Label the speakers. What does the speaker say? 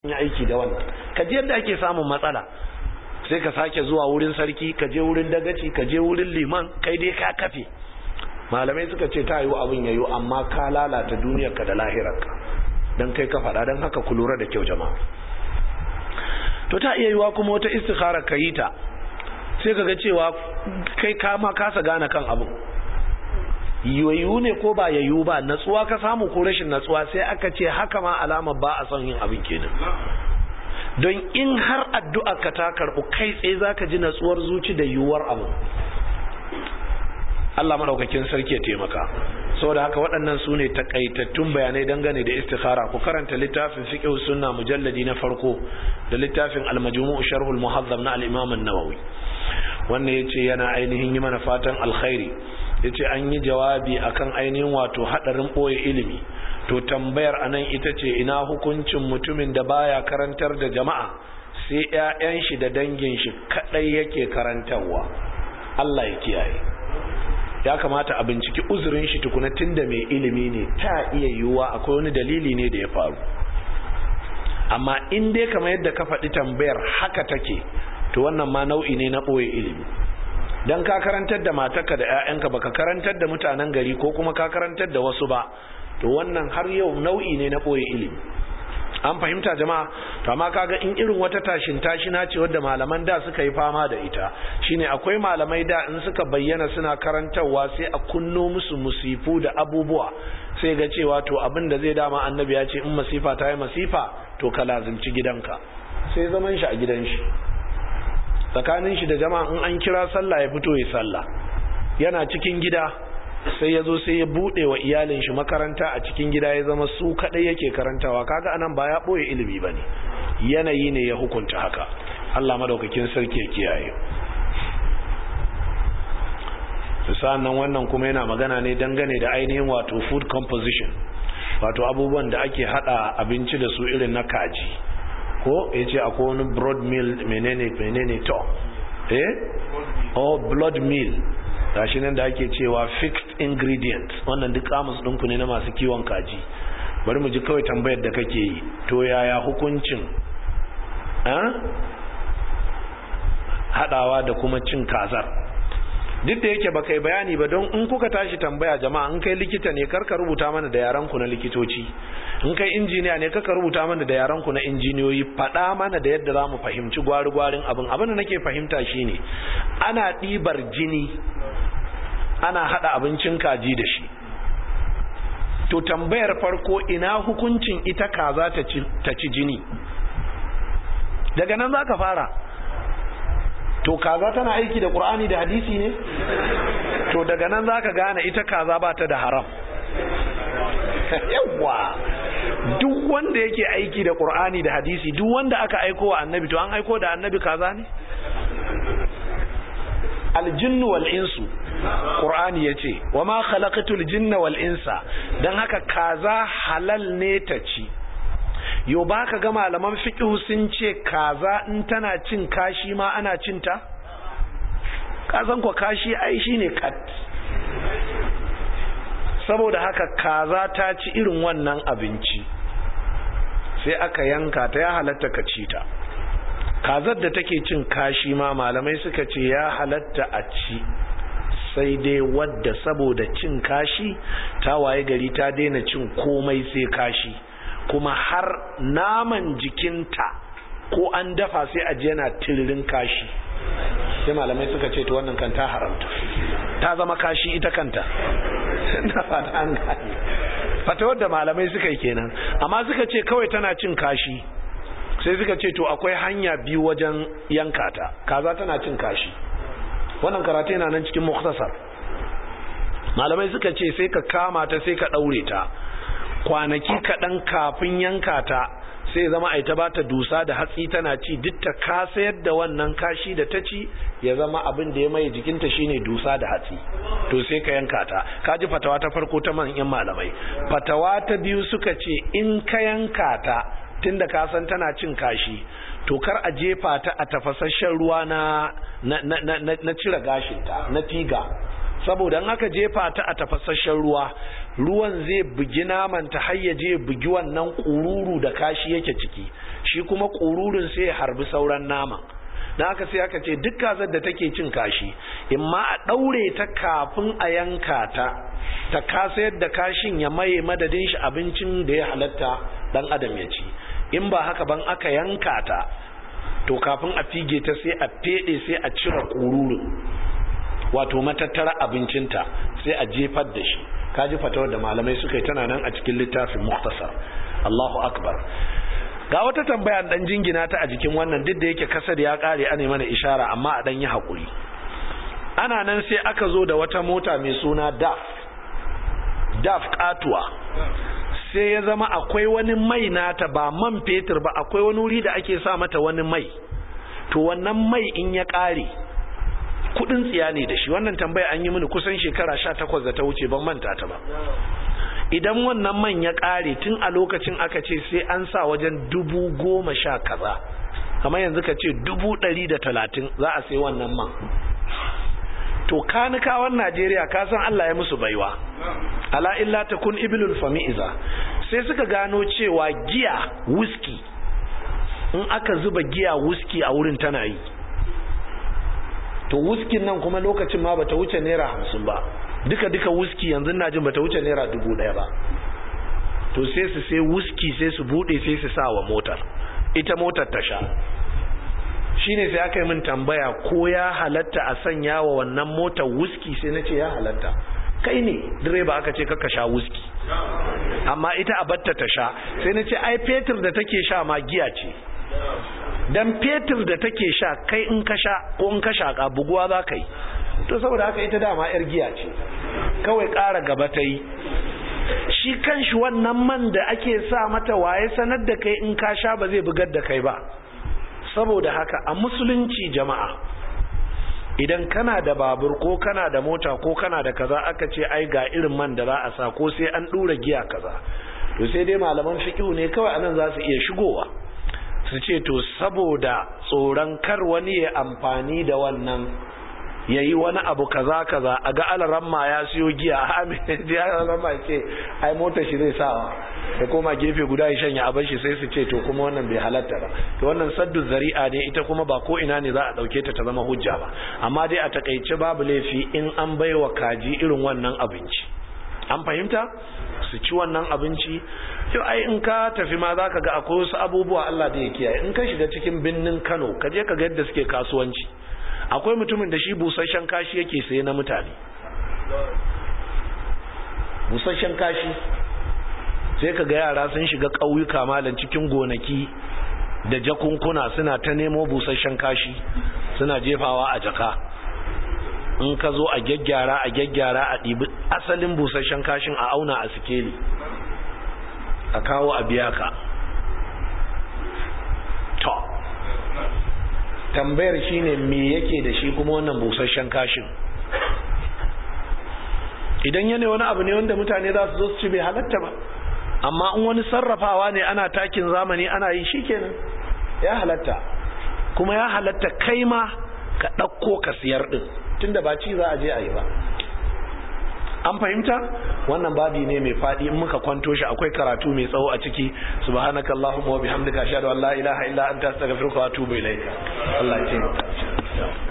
Speaker 1: yi aiki da wannan ka je yadda ake samun matsala sai ka sake zuwa wurin sarki ka je wurin dagaci ka je wurin liman kai dai ka kafe malamai suka ce ta yiwu abin yayo amma ka lalata duniyarka da lahirarka don kai ka faɗa don haka ku lura da kyau jama'a to ta iya yiwa kuma wata istikhara ka yi ta sai ka ga cewa kai kama kasa gane kan abin yoyu ne ko ba yayu ba natsuwa ka samu ko rashin natsuwa sai aka ce haka ma alama ba a son yin abin kenan don in har addu'a ka ta karɓu kai tsaye za ka ji natsuwar zuci da yiwuwar abu Allah maɗaukakin sarki ya taimaka saboda haka waɗannan su ne takaitattun bayanai dangane da istikhara ku karanta littafin fiqh sunna mujalladi na farko da littafin al-majmu' sharh al-muhazzam na al-imam an-nawawi wannan yace yana ainihin yi mana fatan alkhairi yace an yi jawabi akan ainihin wato hadarin boye ilimi to tambayar anan ita ce ina hukuncin mutumin da baya karantar da jama'a sai ƴaƴan shi da dangin shi kadai yake karantarwa Allah ya kiyaye ya kamata a binciki uzurin shi tukuna tunda mai ilimi ne ta iya yiwuwa akwai wani dalili ne da ya faru amma in dai kamar yadda ka faɗi tambayar haka take to wannan ma nau'i ne na ɓoye ilimi don ka karantar da matarka da 'ya'yanka baka karantar da mutanen gari ko kuma ka karantar da wasu ba to wannan har yau nau'i ne na ɓoye ilimi an fahimta jama'a to amma kaga in irin wata tashin tashina ce wadda malaman da suka yi fama da ita shine akwai malamai da in suka bayyana suna karantarwa sai a kunno musu musifu da abubuwa sai ga cewa to abin da zai dama annabi ya ce in masifa ta yi masifa to ka lazimci gidanka sai zaman shi a gidan shi tsakanin shi da jama'a in an kira sallah ya fito ya sallah yana cikin gida sai ya zo sai ya bude wa iyalin shi makaranta a cikin gida ya zama su kadai yake karantawa kaga anan ba ya boye ilimi bane yanayi ne ya hukunta haka Allah madaukakin sarki ya kiyaye nan wannan kuma yana magana ne dangane da ainihin wato food composition wato abubuwan da ake hada abinci da su irin na kaji ko yace akwai wani broad meal menene menene to eh oh blood meal gashi nan da ake cewa fixed ingredient wannan duk kamus ɗinku ne na masu kiwon kaji bari mu ji kawai tambayar da kake yi to yaya hukuncin haɗawa da kuma cin kazar duk da yake baka yi bayani ba don in kuka tashi tambaya jama'a in kai likita ne karka rubuta mana da yaran ku na likitoci in kai injiniya ne karka rubuta mana da yaran ku na injiniyoyi faɗa mana da yadda za mu fahimci gwari-gwarin abin abin da nake fahimta shine ana ɗibar jini ana hada abincin kaji da shi to tambayar farko ina hukuncin ita kaza ta ci jini daga nan za ka fara to kaza tana aiki da ƙur'ani da hadisi ne to daga nan za ka gane ita kaza ba ta da haram yawwa duk wanda yake aiki da ƙur'ani da hadisi duk wanda aka aiko wa annabi to an aiko da annabi kaza ne aljinnu wal insu Qur'ani ya ce wa ma khalaqatul jinna wal insa dan haka kaza halal ne ta ci yo baka ga malaman fiqh sun ce kaza in tana cin kashi ma ana cin ta kazan ko kashi ai shine kat saboda haka kaza ta ci irin wannan abinci sai aka yanka ta ya halatta ka ci ta kazar da take cin kashi ma malamai suka ce ya halatta a ci sai dai wadda saboda cin kashi ta waye gari ta daina cin komai sai kashi kuma har naman jikinta ko an dafa sai a je yana tiririn kashi sai malamai suka ce to wannan kan ta haramta ta zama kashi ita kanta na fata an gane fata wadda malamai suka yi kenan amma suka ce kawai tana cin kashi sai suka ce to akwai hanya biyu wajen yanka ta kaza tana cin kashi wannan karatu yana nan cikin muktasar malamai suka ce sai ka kama ta sai ka daure ta kwanaki kaɗan kafin yanka ta sai zama ai ta bata dusa da hatsi tana ci duk ta kasayar da wannan kashi da ta ci ya zama abin da ya mai jikinta shine dusa da hatsi to sai ka yanka ta ka ji fatawa ta farko ta manyan malamai fatawa ta biyu suka ce in ka yanka ta tunda ka san tana cin kashi to kar a jefa ta a tafasasshen ruwa na na na na, na cire gashinta na figa saboda in aka jefa ta a tafasasshen ruwa ruwan zai bugi naman ta har ya je bugi wannan kururu da kashi yake ciki shi kuma ƙururin sai ya harbi sauran nama na aka sai aka ce duk kazar da take cin kashi in ma a ɗaure ta kafin a yanka ta ta kasa yadda kashin ya maye madadin shi abincin da ya halatta dan adam ya ci in ba haka ban aka yanka ta to kafin a fige ta sai a fede sai a cire ƙururin wato matattara abincinta sai a jefar da shi kaji fatawar da malamai suka yi tana nan a cikin littafin muktasar Allahu akbar ga wata tambaya dan jingina ta a jikin wannan duk da yake kasar ya kare ana mana ishara amma a dan yi hakuri ana nan sai aka zo da wata mota mai suna DAF DAF katuwa sai ya zama akwai wani mai nata ba man fetur ba akwai wani wuri da ake sa mata wani mai to wannan mai in ya kare kudin tsiya ne da shi wannan tambaya an yi mini kusan shekara sha takwas da ta wuce ban manta ta ba idan wannan man ya kare tun a lokacin aka ce sai an sa wajen dubu goma sha kaza kamar yanzu ka ce dubu ɗari da talatin za a sai wannan man to kanikawan najeriya ka san allah ya musu baiwa ala illa ta kun ibilul fami'iza sai suka gano cewa giya wuski in aka zuba giya wuski a wurin tana yi to wuskin nan kuma lokacin ma bata wuce naira hamsin ba duka duka wuski yanzu na jin bata wuce naira dubu daya ba to sai su sai wuski sai su bude sai su sa wa motar ita motar ta sha shine sai aka yi min tambaya ko ya halatta a sanya wa wannan motar wuski sai na ce ya halatta kai ne direba aka ce kaka sha wuski amma ita a batta ta sha sai na ce ai fetur da take sha ma giya ce dan fetur da take sha kai in ka sha ko in ka shaka buguwa za ka yi to saboda haka ita dama yar giya ce kawai ƙara gaba ta yi shi kanshi wannan man da ake sa mata waye sanar da kai in ka sha ba zai bugar da kai ba saboda haka a musulunci jama'a idan kana da babur ko kana da mota ko kana da kaza aka ce ai ga irin man da za a sa ko sai an ɗura giya kaza to sai dai malaman fiqhu ne kawai anan za su iya shigowa su ce to saboda tsoron kar wani ya amfani da wannan ya yi wani abu kaza kaza a ga alaramma ya siyo giya a amin ya alaramma ya ce ai mota shi zai sawa ya koma gefe guda ya shanya abin shi sai su ce to kuma wannan bai halatta ba to wannan saddu zari'a ne ita kuma ba ko ina ne za a dauke ta ta zama hujja ba amma dai a takaice babu laifi in an baiwa kaji irin wannan abinci an fahimta su ci wannan abinci yau ai in ka tafi ma zaka ga akwai wasu abubuwa Allah da ya kiyaye in ka shiga cikin binnin Kano ka je ka ga yadda suke kasuwanci akwai mutumin da shi busasshen kashi yake saye na mutane busasshen kashi sai ka ga yara sun shiga ƙauyuka malam cikin gonaki da jakunkuna suna ta nemo busasshen kashi suna jefawa a jaka in ka zo a gyaggyara a gyaggyara a ɗibi asalin busasshen kashin a auna a sikeli a kawo a biya ka to tambayar shine me yake da shi kuma wannan busasshen kashin idan yana wani abu ne wanda mutane za su zo su ci bai halatta ba amma in wani sarrafawa ne ana takin zamani ana yi shikenan ya halatta kuma ya halatta kai ma ka ɗauko ka siyar ɗin tunda ba ci za a je a yi ba an fahimta wannan babi ne mai faɗi in muka kwanto shi akwai karatu mai tsawo a ciki subhanaka allahumma wa bihamdika ashhadu an la ilaha illa anta astaghfiruka wa atubu ilaika Allah ya taimaka